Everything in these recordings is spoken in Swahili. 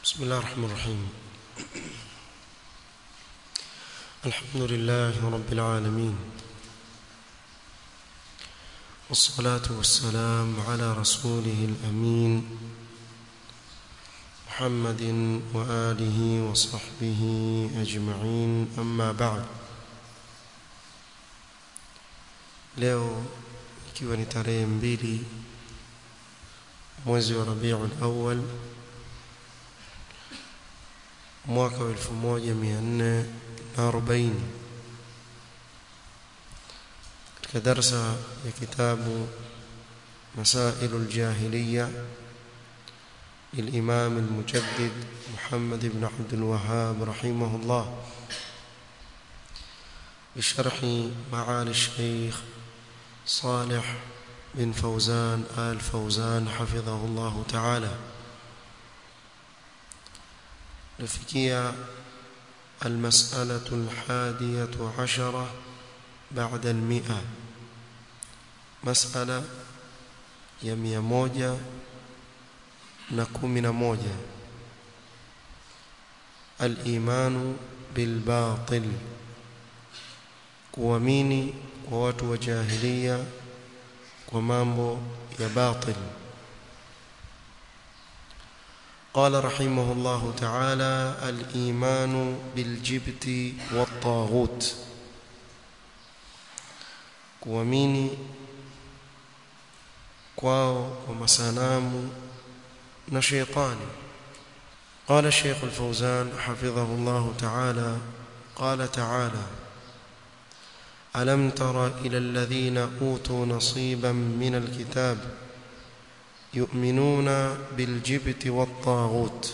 بسم الله الرحمن الرحيم الحمد لله رب العالمين والصلاة والسلام على رسوله الأمين محمد وآله وصحبه أجمعين أما بعد leo ikiwa ni tarehe mbili mwezi wa Rabiul Awwal mwaka wa 1440 katika darsa ya kitabu مسائل الجاهلية للإمام المجدد محمد بن عبد الوهاب رحمه الله بشرح معالي الشيخ صالح بن فوزان آل فوزان حفظه الله تعالى لفكية المسألة الحادية عشرة بعد المئة مسألة يمية موجة نكمن موجة الإيمان بالباطل kuamini kwa watu wa jahilia kwa mambo ya batil قال رحمه الله تعالى الإيمان بالجبت والطاغوت kuamini kwao kwa masanamu na sheitani قال الشيخ الفوزان حفظه الله تعالى قال تعالى ألم تر إلى الذين أوتوا نصيبا من الكتاب يؤمنون بالجبت والطاغوت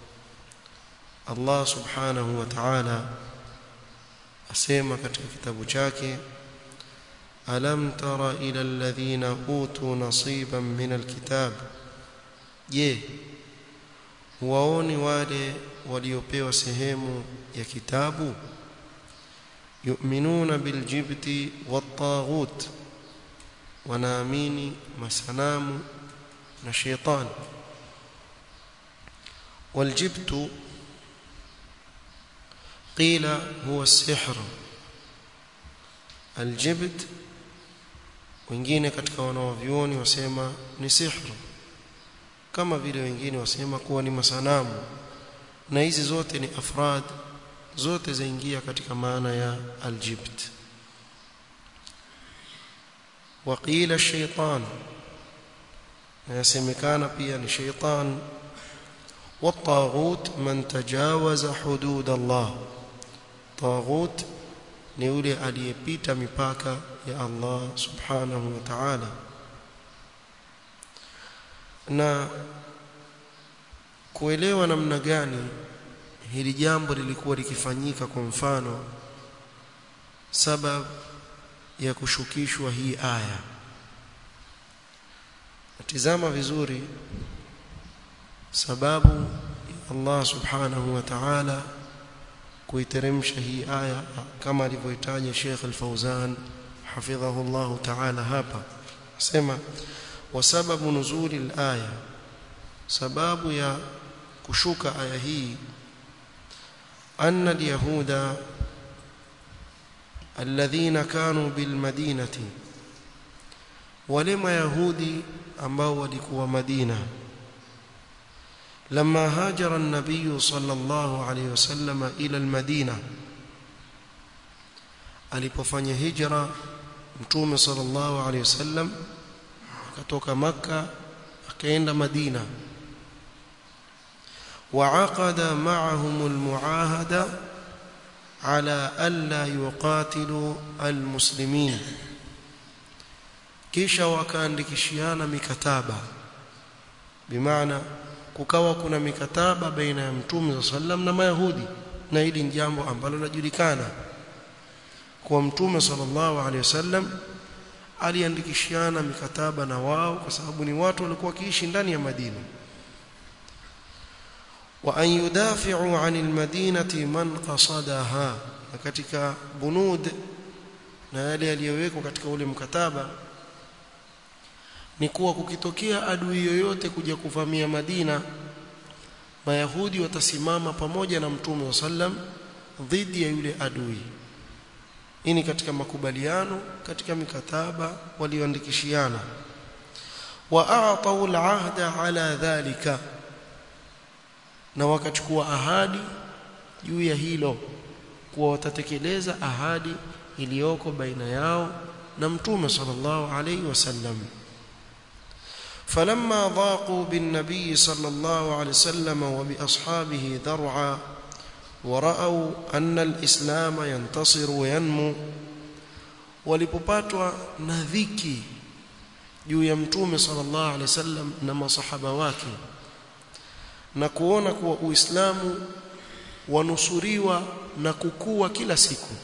الله سبحانه وتعالى أسيما katika kitabu chake ألم تر إلى الذين أوتوا نصيبا من الكتاب je waoni wale waliopewa sehemu ya kitabu yu'minuna biljibti wattaghut wanaamini masanamu na sheitan waljibtu qila huwa sihr aljibt wengine katika wanaovyuoni wasema ni sihru kama vile wengine wasema kuwa ni masanamu na hizi zote ni afrad zote zaingia katika maana ya aljibt waqila shaytan na yasemekana pia ni shaytan والطاغوت من تجاوز حدود الله طاغوت ni yule aliyepita mipaka ya Allah subhanahu wa ta'ala na kuelewa namna gani hili jambo lilikuwa likifanyika kwa mfano sababu ya kushukishwa hii aya tizama vizuri sababu ya Allah subhanahu wa ta'ala kuiteremsha hii aya kama alivyoitaja Sheikh Al-Fauzan hafidhahu Allah ta'ala hapa asema wasababu nuzuli al-aya sababu ya kushuka aya hii أن اليهود الذين كانوا بالمدينة ولما يهودي ambao walikuwa Madina لما هاجر النبي صلى الله عليه وسلم إلى المدينة alipofanya hijra mtume sallallahu alayhi wasallam akatoka maka akaenda Madina وعقد معهم المعاهدة على ألا يقاتلوا المسلمين kisha wakaandikishiana mikataba bimaana kukawa kuna mikataba baina ya mtume sallam na mayahudi na hili ni jambo ambalo linajulikana kwa mtume sallallahu alaihi wasallam aliandikishiana mikataba na wao kwa sababu ni watu walikuwa wakiishi ndani ya Madina وأن يدافعوا عن المدينة من قصدها katika bunud na yale yaliyowekwa katika ule mkataba ni kuwa kukitokea adui yoyote kuja kuvamia Madina mayahudi watasimama pamoja na mtume sallam dhidi ya yule adui hii ni katika makubaliano katika mikataba walioandikishiana wa a'tau al-ahda ala dhalika na wakachukua ahadi juu ya hilo kuwa watatekeleza ahadi iliyoko baina yao na mtume sallallahu alayhi wasallam فلما ضاقوا بالنبي صلى الله عليه وسلم وبأصحابه ذرعا ورأوا أن الإسلام ينتصر وينمو walipopatwa na dhiki juu ya mtume sallallahu alaihi wasallam na masahaba wake na kuona kuwa uislamu wanusuriwa na kukua kila siku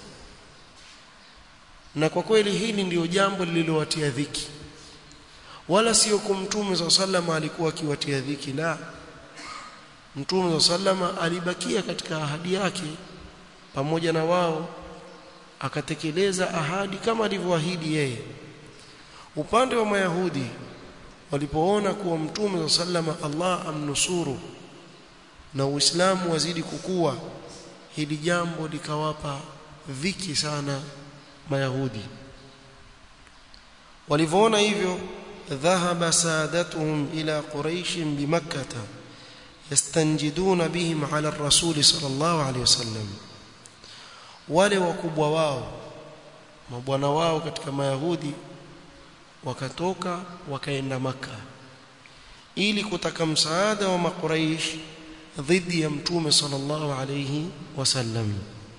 na kwa kweli hili ndiyo jambo lililowatia dhiki wala sio kumtume za sallama alikuwa akiwatia dhiki la mtume za sallama alibakia katika ahadi yake pamoja na wao akatekeleza ahadi kama alivyoahidi yeye upande wa mayahudi walipoona kuwa mtume za sallama Allah amnusuru na uislamu wazidi kukua hili jambo likawapa dhiki sana mayahudi walivyoona hivyo ذهب سادتهم إلى قريش بمكة يستنجدون بهم على الرسول صلى الله عليه وسلم wale wakubwa wao mabwana wao katika mayahudi wakatoka wakaenda maka ili kutaka msaada wa makuraish dhidi ya mtume sallallahu alayhi wasallam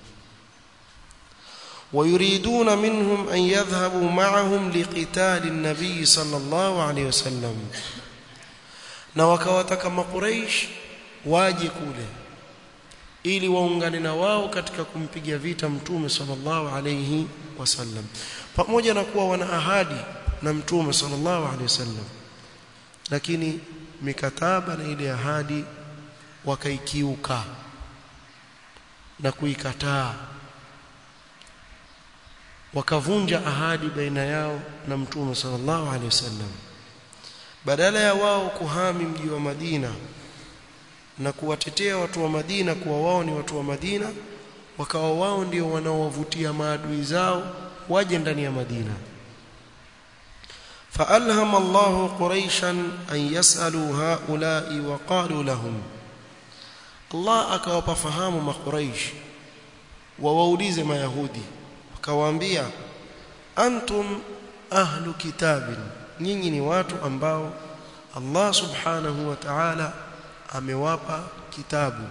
ويريدون منهم أن يذهبوا معهم لقتال النبي صلى الله عليه وسلم na wakawataka makuraish waje kule ili waungane na wao katika kumpiga vita mtume sallallahu alayhi wasallam pamoja na kuwa wana ahadi na mtume sallallahu alayhi wasallam lakini mikataba na ile ahadi wakaikiuka na kuikataa wakavunja ahadi baina yao na mtume sallallahu alaihi wasallam badala ya wao kuhami mji wa Madina na kuwatetea watu wa Madina kuwa wao ni watu wa Madina wakawa wao ndio wanaowavutia maadui zao waje ndani ya Madina فألهم الله قريشا أن يسألوا هؤلاء وقالوا لهم الله akawapa fahamu makuraish wawaulize mayahudi akawaambia antum ahlu kitabin nyinyi ni watu ambao Allah subhanahu wa ta'ala amewapa kitabu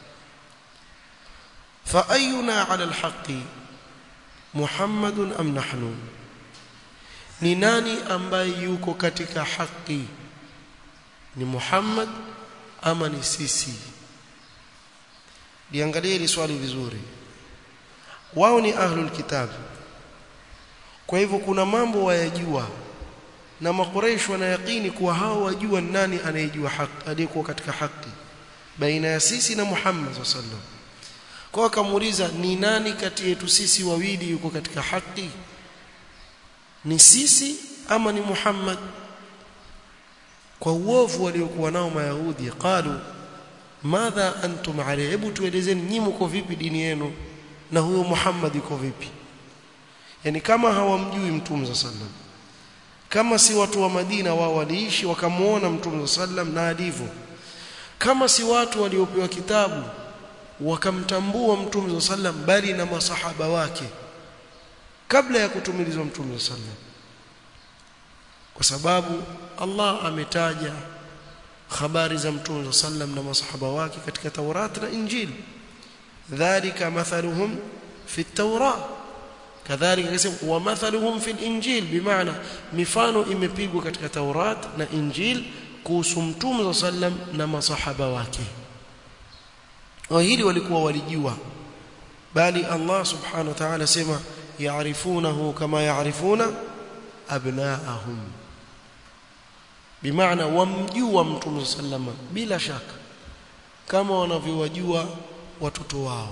fa ayuna ala alhaqi muhammadun am nahnu ni nani ambaye yuko katika haki ni muhammad ama ni sisi liangalie hili swali vizuri wao ni ahlul kitab kwa hivyo kuna mambo wayajua na makureish wanayakini kuwa hao wajua nani anayejua haki aliyekuwa katika haki baina ya sisi na Muhammad sallallahu kwa akamuuliza ni nani kati yetu sisi wawili yuko katika haki ni sisi ama ni Muhammad kwa uovu waliokuwa nao mayahudi qalu madha antum alayhi hebu tuelezeni nyinyi mko vipi dini yenu na huyo Muhammad yuko vipi yani kama hawamjui mtume sallam kama si watu wa Madina wao waliishi wakamuona mtume sallam na alivyo kama si watu waliopewa kitabu wakamtambua mtume sallam bali na masahaba wake kabla ya kutumilizwa mtume sallam kwa sababu Allah ametaja habari za mtume sallam na masahaba wake katika Taurat na Injili dhalika mathaluhum fi at-Taurat kadhalika akasema wa mathaluhum fi al-Injil bimaana mifano imepigwa katika Taurat na Injil kuhusu mtume sallam na masahaba wake wa hili walikuwa walijua bali Allah subhanahu wa ta'ala sema yaarifunahu kama yaarifuna abnaahum bimaana wamjua mtume sallama bila shaka kama wanavyowajua watoto wao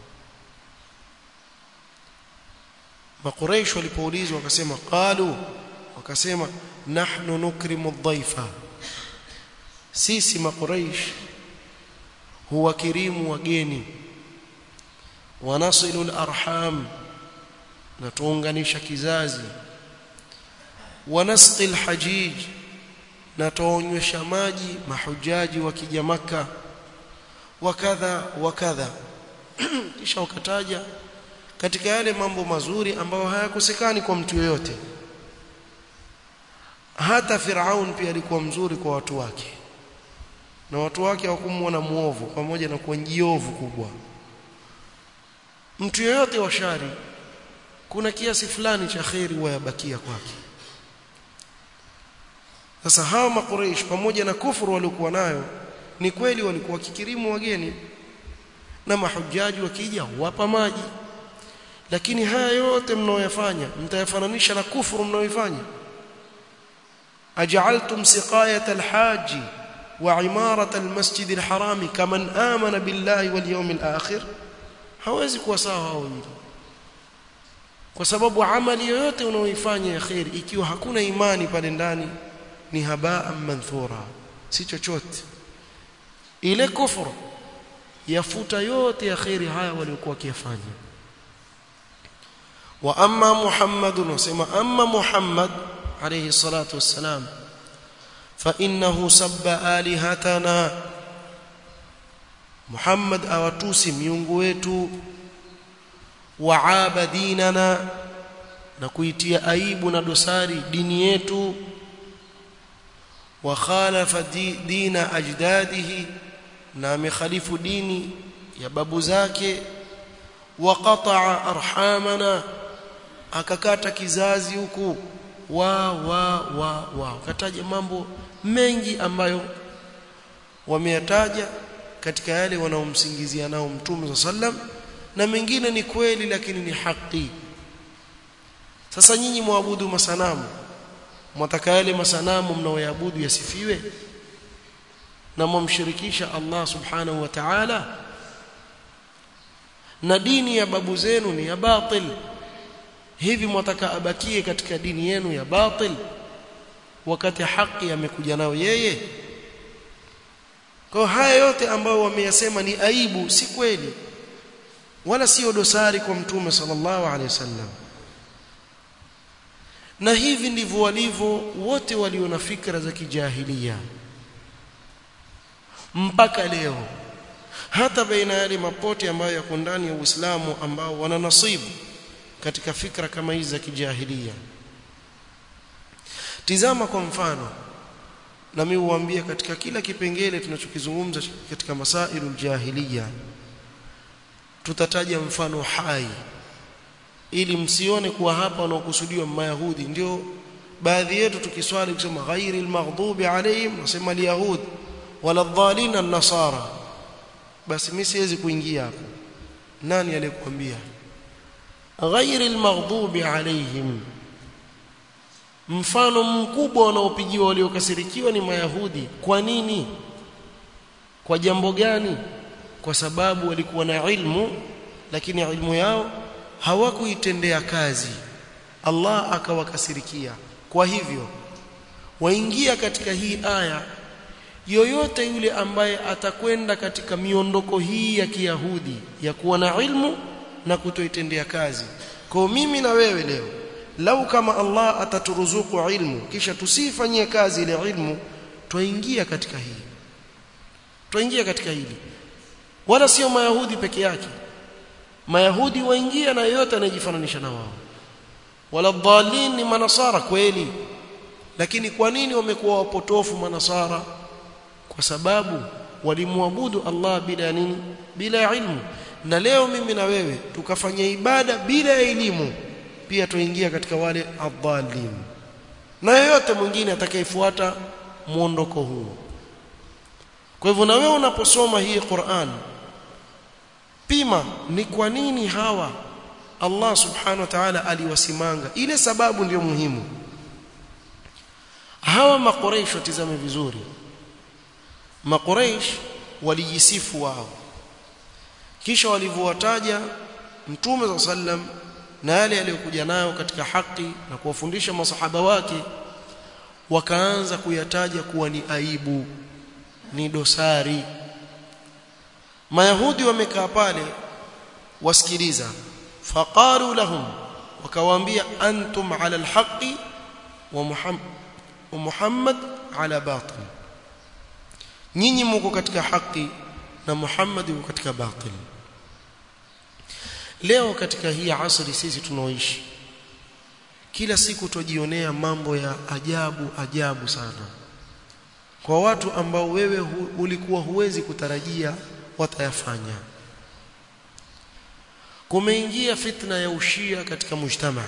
maqureish walipoulizwa wakasema qalu wakasema nahnu nukrimu dhaifa sisi maqureish huwakirimu wageni wanasilu arham na tuunganisha kizazi wanasqi alhajij na tuonywesha maji mahujaji wakija maka wakadha wakadha kisha ukataja katika yale mambo mazuri ambayo hayakosekani kwa mtu yoyote hata Firaun pia alikuwa mzuri kwa watu wake na watu wake hawakumuona muovu pamoja na kuwa jiovu kubwa mtu yoyote wa shari kuna kiasi fulani cha khairi wayabakia kwake sasa hawa makureish pamoja na kufuru waliokuwa nayo ni kweli walikuwa kikirimu wageni na mahujaji wakija wapa maji lakini haya yote mnaoyafanya mtayafananisha na kufuru mnaoifanya aj'altum siqayat alhaji wa imarat almasjid alharami kaman amana billahi wal yawmil akhir hawezi kuwa sawa hao wawili kwa sababu amali yoyote unaoifanya ya khair ikiwa hakuna imani pale ndani ni habaa manthura si chochote ile kufuru yafuta yote ya khairi haya waliokuwa wakifanya wa amma muhammadun wasema amma muhammad alayhi salatu wassalam fa innahu sabba alihatana muhammad awatusi miungu wetu wa abadinana na kuitia aibu na dosari dini yetu wa khalafa dina ajdadihi na amekhalifu dini ya babu zake wa qata'a arhamana akakata kizazi huku wa wa wa wa kataja mambo mengi ambayo wameyataja katika yale wanaomsingizia nao mtume sallam na mengine ni kweli lakini ni haki sasa nyinyi muabudu masanamu mwataka yale masanamu mnaoyaabudu yasifiwe na mwamshirikisha Allah subhanahu wa ta'ala na dini ya babu zenu ni ya batil hivi mwataka abakie katika dini yenu ya batil wakati haki amekuja nao yeye kwa haya yote ambayo wameyasema ni aibu si kweli wala sio dosari kwa mtume sallallahu alaihi wasallam na hivi ndivyo walivyo wote walio na fikra za kijahilia mpaka leo hata baina yale mapote ambayo yako ndani ya Uislamu ambao wana nasibu katika fikra kama hizi za kijahilia tizama kwa mfano na mimi huambia katika kila kipengele tunachokizungumza katika masailul jahiliya tutataja mfano hai ili msione kuwa hapa wanaokusudiwa mayahudi ndio baadhi yetu tukiswali kusema ghairi almaghdubi alayhim nasema alyahud wala dhalina an-nasara basi mimi siwezi kuingia hapo nani aliyekwambia ghairi almaghdubi alayhim mfano mkubwa wanaopigiwa waliokasirikiwa ni mayahudi kwa nini kwa jambo gani kwa sababu walikuwa na ilmu lakini ilmu yao hawakuitendea kazi Allah akawakasirikia kwa hivyo waingia katika hii aya yoyote yule ambaye atakwenda katika miondoko hii ya Kiyahudi ya kuwa na ilmu na kutoitendea kazi kwa mimi na wewe leo lau kama Allah ataturuzuku ilmu kisha tusifanyie kazi ile ilmu twaingia katika hii twaingia katika hili wala sio mayahudi peke yake mayahudi waingia na yote anayejifananisha na wao wala dhalin ni manasara kweli lakini kwa nini wamekuwa wapotofu manasara kwa sababu walimwabudu Allah bila nini bila ilmu na leo mimi na wewe tukafanya ibada bila elimu pia tuingia katika wale adhalin na yeyote mwingine atakayefuata muondoko huu kwa hivyo na wewe unaposoma hii Qur'an pima ni kwa nini hawa Allah subhanahu wa ta'ala aliwasimanga ile sababu ndiyo muhimu hawa maqureish watizame vizuri maqureish walijisifu wao kisha walivyowataja mtume sallam na yale aliyokuja nayo katika haki na kuwafundisha masahaba wake wakaanza kuyataja kuwa ni aibu ni dosari mayahudi wamekaa pale wasikiliza faqalu lahum wakawaambia antum ala alhaqi wa muhammad wa muhammad ala batil nyinyi mko katika haki na muhammad yuko katika batil leo katika hii asri sisi tunaoishi kila siku tujionea mambo ya ajabu ajabu sana kwa watu ambao wewe hu, ulikuwa huwezi kutarajia watayafanya kumeingia fitna ya ushia katika mujtama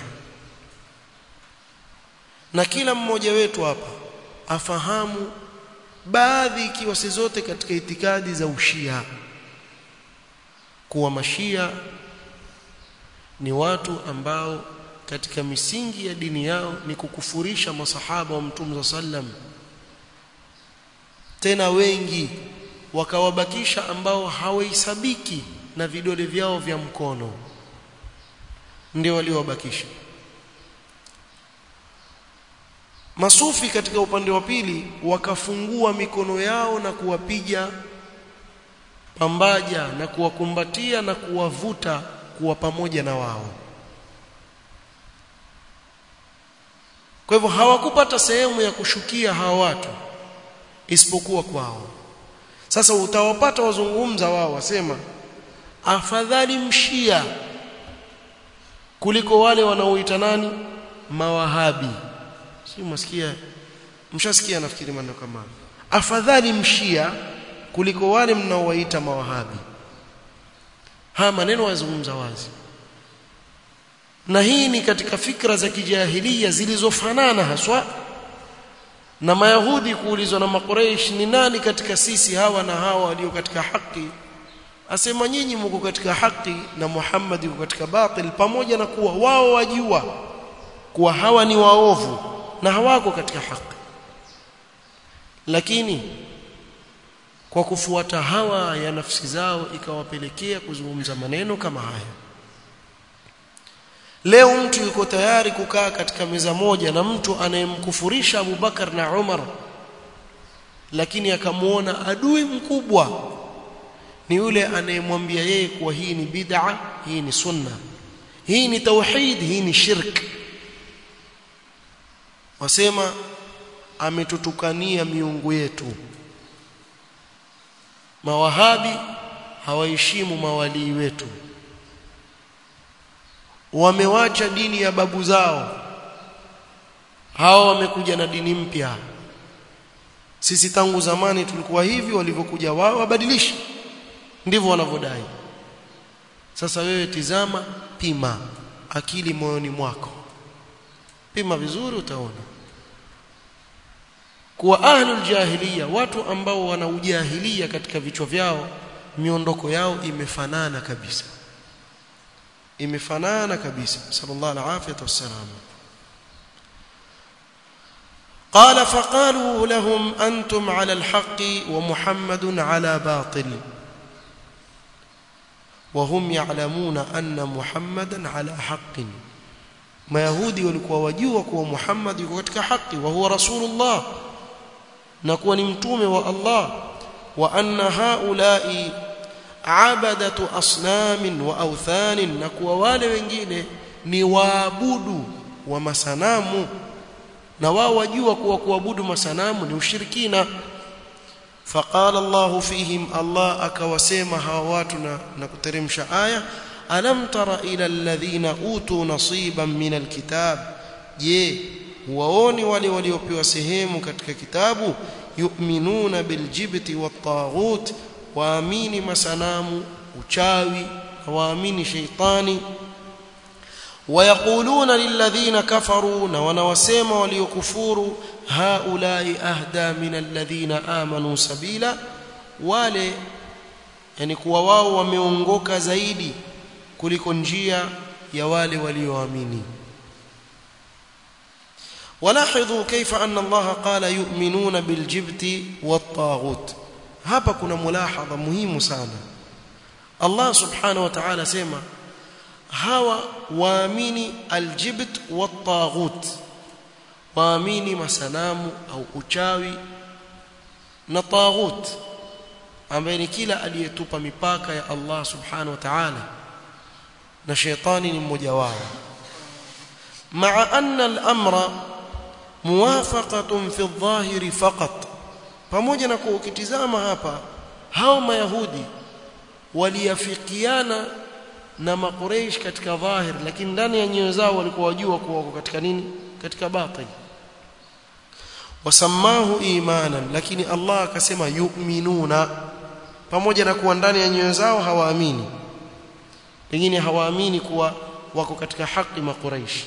na kila mmoja wetu hapa afahamu baadhi ikiwa si zote katika itikadi za ushia kuwa mashia ni watu ambao katika misingi ya dini yao ni kukufurisha masahaba wa mtume sallam tena wengi wakawabakisha ambao hawahesabiki na vidole vyao vya mkono ndio waliowabakisha masufi katika upande wa pili wakafungua mikono yao na kuwapiga pambaja na kuwakumbatia na kuwavuta kuwa pamoja na wao kwa hivyo hawakupata sehemu ya kushukia hawa watu isipokuwa kwao sasa utawapata wazungumza wao wasema afadhali mshia kuliko wale wanaoita nani mawahabi si msikia mshasikia nafikiri maneno kama afadhali mshia kuliko wale mnaowaita mawahabi haya maneno wazungumza wazi na hii ni katika fikra za kijahilia zilizofanana haswa na mayahudi kuulizwa na makureish ni nani katika sisi hawa na hawa walio katika haki asema nyinyi mko katika haki na Muhammad yuko katika batil pamoja na kuwa wao wajua kuwa hawa ni waovu na hawako katika haki lakini kwa kufuata hawa ya nafsi zao ikawapelekea kuzungumza maneno kama haya leo mtu yuko tayari kukaa katika meza moja na mtu anayemkufurisha Abu Bakar na Umar lakini akamuona adui mkubwa ni yule anayemwambia yeye kuwa hii ni bid'a hii ni sunna hii ni tauhid hii ni shirk wasema ametutukania miungu yetu mawahabi hawaheshimu mawalii wetu wamewacha dini ya babu zao hao wamekuja na dini mpya sisi tangu zamani tulikuwa hivi walivyokuja wao wabadilisha ndivyo wanavyodai sasa wewe tizama pima akili moyoni mwako pima vizuri utaona kuwa ahlul jahiliya watu ambao wana ujahilia katika vichwa vyao miondoko yao imefanana kabisa imefanana kabisa sallallahu alaihi wasallam قال فقالوا لهم أنتم على الحق ومحمد على باطل وهم يعلمون أن محمدا على حق ما يهودي walikuwa wajua kuwa Muhammad yuko katika haki wa huwa rasulullah na kuwa ni mtume wa Allah wa anna haula'i abadatu asnamin wa awthanin na kuwa wale wengine ni waabudu wa masanamu na wao wajua kuwa kuabudu masanamu ni ushirikina faqala Allah fihim Allah akawasema hawa watu na, na kuteremsha aya alam tara ila alladhina utu nasiban min alkitab je waoni wale waliopewa sehemu katika kitabu yu'minuna biljibti wattaghut waamini masanamu uchawi waamini sheitani ويقولون للذين كفروا ونوسما وليكفروا هؤلاء أهدى من الذين آمنوا سبيلا wale yani kuwa wao wameongoka zaidi kuliko njia ya wale walioamini ولاحظوا كيف أن الله قال يؤمنون بالجبت والطاغوت hapa kuna mulahadha muhimu sana Allah subhanahu wa ta'ala sema hawa waamini aljibt wattaghut waamini masanamu au uchawi na taghut ambaye ni kila aliyetupa mipaka ya Allah subhanahu wa ta'ala na shetani ni mmoja wao maa anna al-amra muwafaqatun fi adh-dhahiri faqat pamoja na kuwa ukitizama hapa hao mayahudi waliafikiana na makureish katika dhahir lakini ndani ya nyoyo zao walikuwa wajua kuwa wako katika nini katika batil wasamahu imanan lakini Allah akasema yu'minuna pamoja na kuwa ndani ya nyoyo zao hawaamini pengine hawaamini kuwa wako katika haki makuraish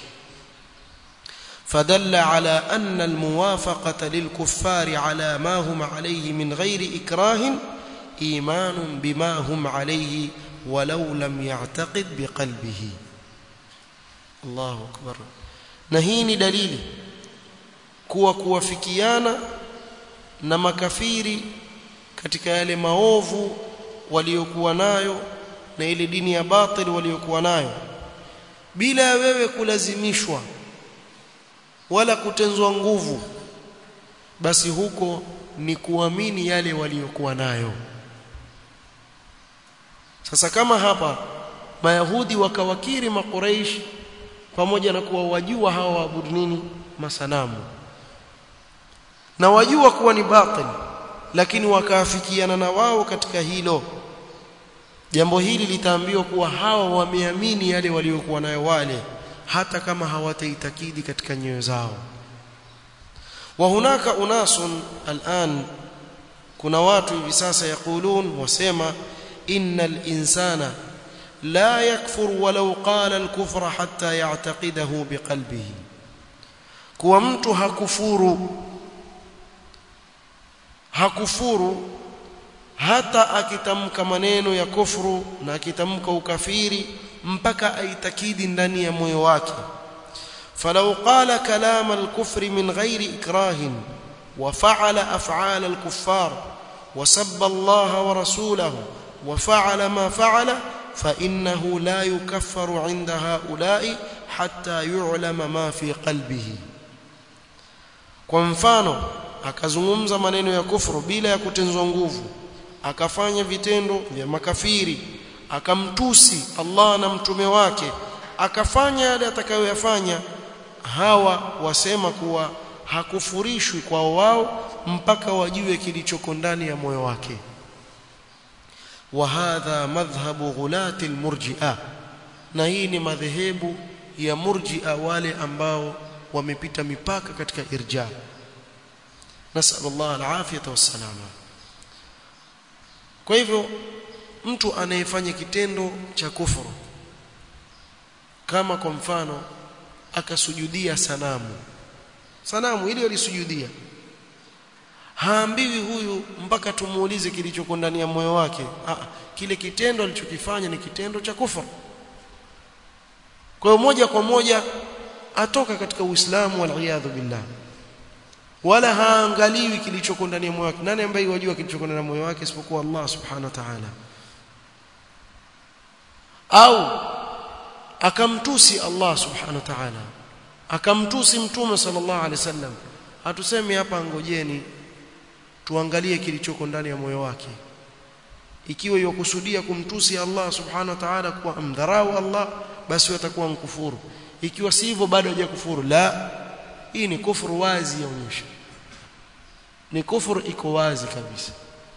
فدل على أن الموافقة للكفار على ما هم عليه من غير إكراه إيمان بما هم عليه ولو لم يعتقد بقلبه الله أكبر نهيني دليل kuwa kuwafikiana na makafiri katika yale maovu waliokuwa nayo na ile dini ya batil waliokuwa nayo bila ya wewe kulazimishwa wala kutenzwa nguvu basi huko ni kuamini yale waliokuwa nayo sasa kama hapa mayahudi wakawakiri makuraish pamoja na kuwa wajua hawa waabudu nini masanamu na wajua kuwa ni batil lakini wakaafikiana na wao katika hilo jambo hili litaambiwa kuwa hawa wameamini yale waliokuwa nayo wale hata kama hawataitakidi katika nyoyo zao wa hunaka unasun al'an kuna watu hivi sasa yakulun wasema innal insana la yakfur walau qala al-kufra hatta ya'taqidahu biqalbihi kuwa mtu hakufuru hakufuru hata akitamka maneno ya kufuru na akitamka ukafiri mpaka aitakidi ndani ya moyo wake falau qala kalam al-kufri min ghairi ikrahin wa fa'ala af'al al-kuffar wa sabba Allah wa rasulahu wa fa'ala ma fa'ala fa innahu la yukaffaru 'inda ha'ula'i hatta yu'lama ma fi qalbihi kwa mfano akazungumza maneno ya kufuru bila ya kutenzwa nguvu akafanya vitendo vya makafiri akamtusi Allah na mtume wake akafanya yale atakayoyafanya hawa wasema kuwa hakufurishwi kwa wao mpaka wajue kilichoko ndani ya moyo wake wa hadha madhhabu ghulati almurji'a na hii ni madhehebu ya murji'a wale ambao wamepita mipaka katika irja nasal Allah alafiyata wassalama kwa hivyo mtu anayefanya kitendo cha kufuru kama kwa mfano akasujudia sanamu sanamu ile alisujudia haambiwi huyu mpaka tumuulize kilichoko ndani ya moyo wake ah, kile kitendo alichokifanya ni kitendo cha kufuru kwa hiyo moja kwa moja atoka katika Uislamu wal billah wala haangaliwi kilichoko ndani ya moyo wake nani ambaye wajua kilichoko ndani ya moyo wake isipokuwa Allah subhanahu wa ta'ala au akamtusi Allah subhanahu wa ta'ala akamtusi mtume sallallahu alaihi wasallam hatusemi hapa ngojeni tuangalie kilichoko ndani ya moyo wake ikiwa yokusudia kumtusi Allah subhanahu wa ta'ala kwa mdharau Allah basi atakuwa mkufuru ikiwa si hivyo bado hajakufuru la hii ni kufuru wazi yaonyesha ni kufuru iko wazi kabisa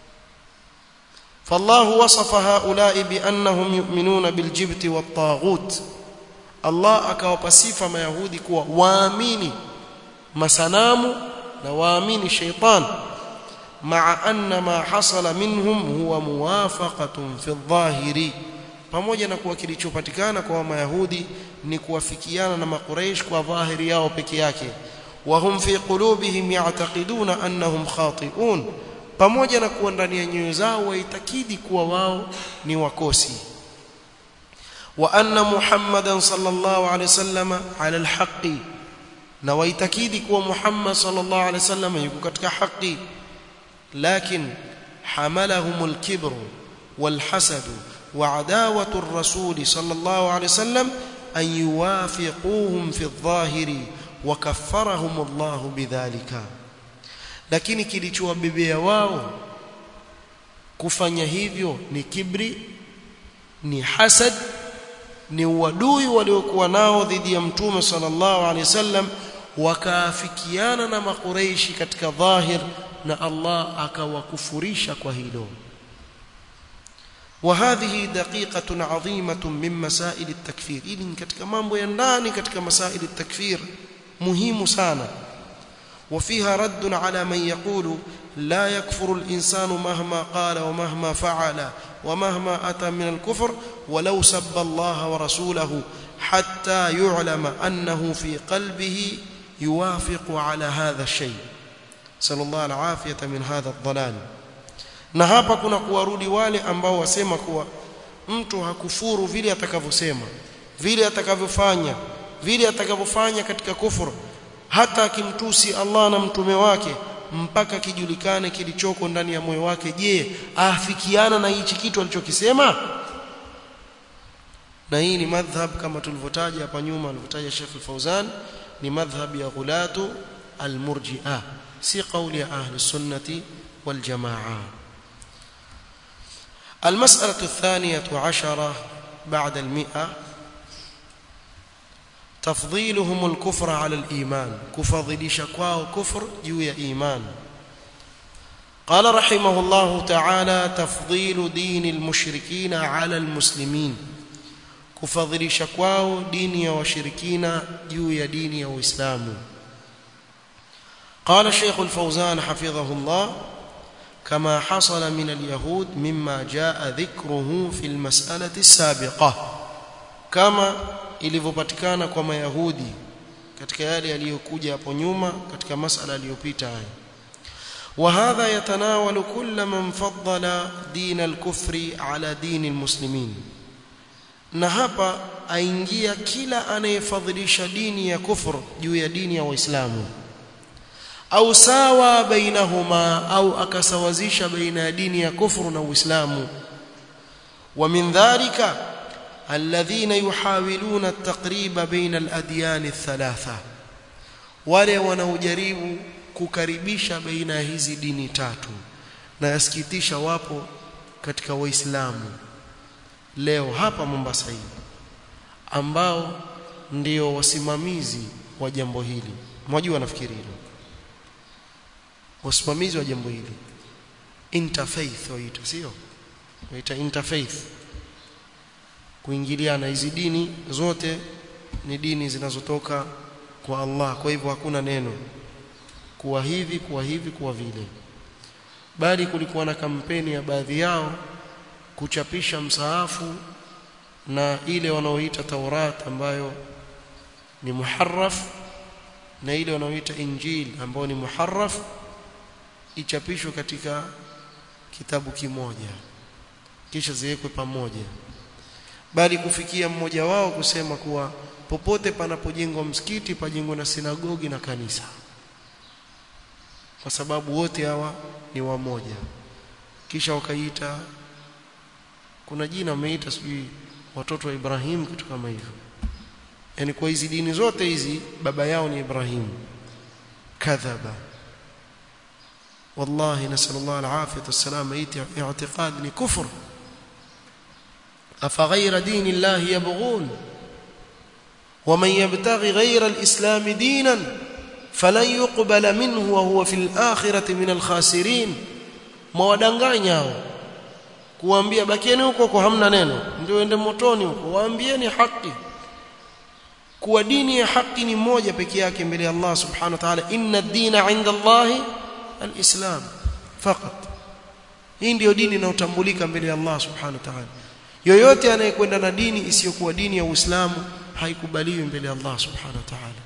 فالله وصف هؤلاء بأنهم يؤمنون بالجبت والطاغوت الله akawapa sifa mayahudi kuwa waamini masanamu na waamini shaytan مع أن ما حصل منهم هو موافقة في الظاهر pamoja na kuwa kilichopatikana kwa mayahudi ni kuwafikiana na makureish kwa dhahiri yao peke yake wahum fi qulubihim ya'taqiduna annahum khati'un pamoja na kuwa ndani ya nyoyo zao waitakidi kuwa wao ni wakosi wa anna muhammadan sallallahu alaihi wasallam ala alhaqi na waitakidi kuwa muhammad sallallahu alaihi wasallam yuko katika haki lakin hamalahum alkibr walhasad وعداوه الرسول صلى الله عليه وسلم ان يوافقوهم في الظاهر وكفرهم الله بذلك lakini kilichowabebea wao kufanya hivyo ni kibri ni hasad ni uadui waliokuwa nao dhidi ya mtume sallallahu alaihi wasallam wakaafikiana na makureishi katika dhahir na Allah akawakufurisha kwa hilo وهذه دقيقة عظيمة من مسائل التكفير إذن katika mambo ya ndani katika masail التكفير muhimu sana وفيها رد على من يقول لا يكفر الإنسان مهما قال ومهما فعل ومهما أتى من الكفر ولو سب الله ورسوله حتى يعلم أنه في قلبه يوافق على هذا الشيء صلى الله العافية من هذا الضلال na hapa kuna kuwarudi wale ambao wasema kuwa mtu hakufuru vile atakavyosema vile atakavyofanya vile atakavyofanya katika kufuru hata akimtusi Allah na mtume wake mpaka kijulikane kilichoko ndani ya moyo wake je afikiana na hichi kitu alichokisema na hii ni madhhab kama tulivyotaja hapa nyuma alivyotaja Sheikh Al-Fauzan ni madhhab ya ghulatu al-murji'ah si kauli ya ahli sunnati wal jamaa المسألة الثانية عشرة بعد المئة تفضيلهم الكفر على الإيمان كفضل شكواه كفر جوي إيمان قال رحمه الله تعالى تفضيل دين المشركين على المسلمين كفضل شكواه دين وشركين جوي دين وإسلام قال الشيخ الفوزان حفظه الله كما حصل من اليهود مما جاء ذكره في المسألة السابقة كما ilivyopatikana kwa mayahudi katika yale yaliyokuja hapo nyuma katika masala aliyopita haya وهذا يتناول كل من فضل دين الكفر على دين المسلمين na hapa aingia kila anayefadhilisha dini ya kufur juu ya dini ya waislamu au sawa bainahuma au akasawazisha baina ya dini ya kufuru na uislamu wa min dhalika الذين يحاولون التقريب بين الأديان الثلاثة wale wanaojaribu kukaribisha baina hizi dini tatu na yasikitisha wapo katika waislamu leo hapa Mombasa hii ambao ndio wasimamizi wa jambo hili mwajua nafikiri hilo wasimamizi wa jambo hili interfaith waita sio waita interfaith kuingiliana hizi dini zote ni dini zinazotoka kwa Allah kwa hivyo hakuna neno kuwa hivi kuwa hivi kuwa vile bali kulikuwa na kampeni ya baadhi yao kuchapisha msaafu na ile wanaoita Taurat ambayo ni muharraf na ile wanaoita Injil ambayo ni muharraf ichapishwe katika kitabu kimoja kisha ziwekwe pamoja bali kufikia mmoja wao kusema kuwa popote panapojengwa msikiti pajengwe na sinagogi na kanisa kwa sababu wote hawa ni wamoja kisha wakaita kuna jina wameita sijui watoto wa Ibrahim kitu kama hivyo yani kwa hizi dini zote hizi baba yao ni Ibrahim kadhaba والله نسأل الله العافية والسلامة اعتقاد كفر أفغير دين الله يبغون ومن يبتغي غير الإسلام دينا فلن يقبل منه وهو في الآخرة من الخاسرين mwadanganya hao kuambia bakieni huko kwa hamna neno ndio ende motoni huko waambieni haki kuwa dini ya haki ni moja pekee yake mbele ya Allah subhanahu wa ta'ala inna ad-dina 'inda Allah al-islam faqat hii ndio dini inayotambulika mbele ya Allah subhanahu wa ta'ala yoyote anayekwenda na dini isiyokuwa dini ya Uislamu haikubaliwi mbele ya Allah subhanahu wa ta'ala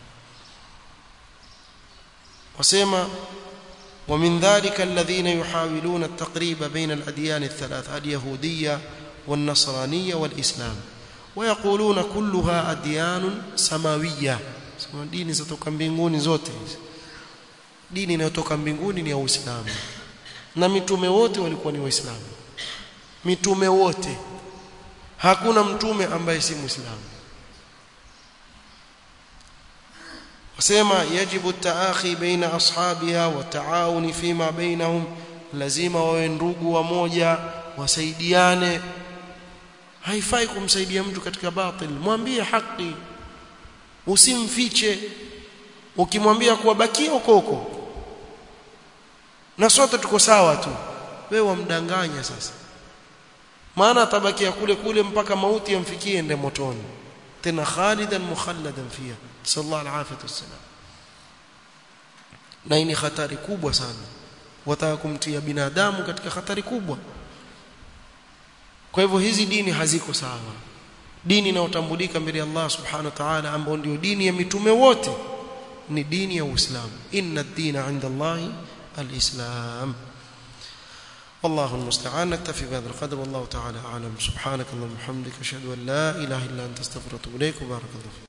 wasema ومن ذلك الذين يحاولون التقريب بين الأديان الثلاث اليهودية والنصرانية والإسلام ويقولون كلها أديان سماوية dini zatoka mbinguni zote dini inayotoka mbinguni ni ya Uislamu na mitume wote walikuwa ni waislamu mitume wote hakuna mtume ambaye si muislamu wasema yajibu taakhi baina ashabiha wa taawuni fima bainahum lazima wawe ndugu wamoja wasaidiane haifai kumsaidia mtu katika batil mwambie haki usimfiche ukimwambia kuwa bakia huko huko na sote tuko sawa tu wewe wamdanganya sasa maana atabakia kule kule mpaka mauti yamfikie ende motoni tena khalidan mukhalladan fiha sallallahu alaihi wasallam na ni hatari kubwa sana wataka kumtia binadamu katika hatari kubwa kwa hivyo hizi dini haziko sawa dini inayotambulika mbele ya Allah subhanahu wa ta'ala ambayo ndio dini ya mitume wote ni dini ya Uislamu inna ad-dina 'inda Allah al-islam والله المستعان نكتفي بهذا القدر والله تعالى اعلم سبحانك اللهم وبحمدك اشهد ان لا اله الا انت استغفرك واتوب اليك وبارك الله فيك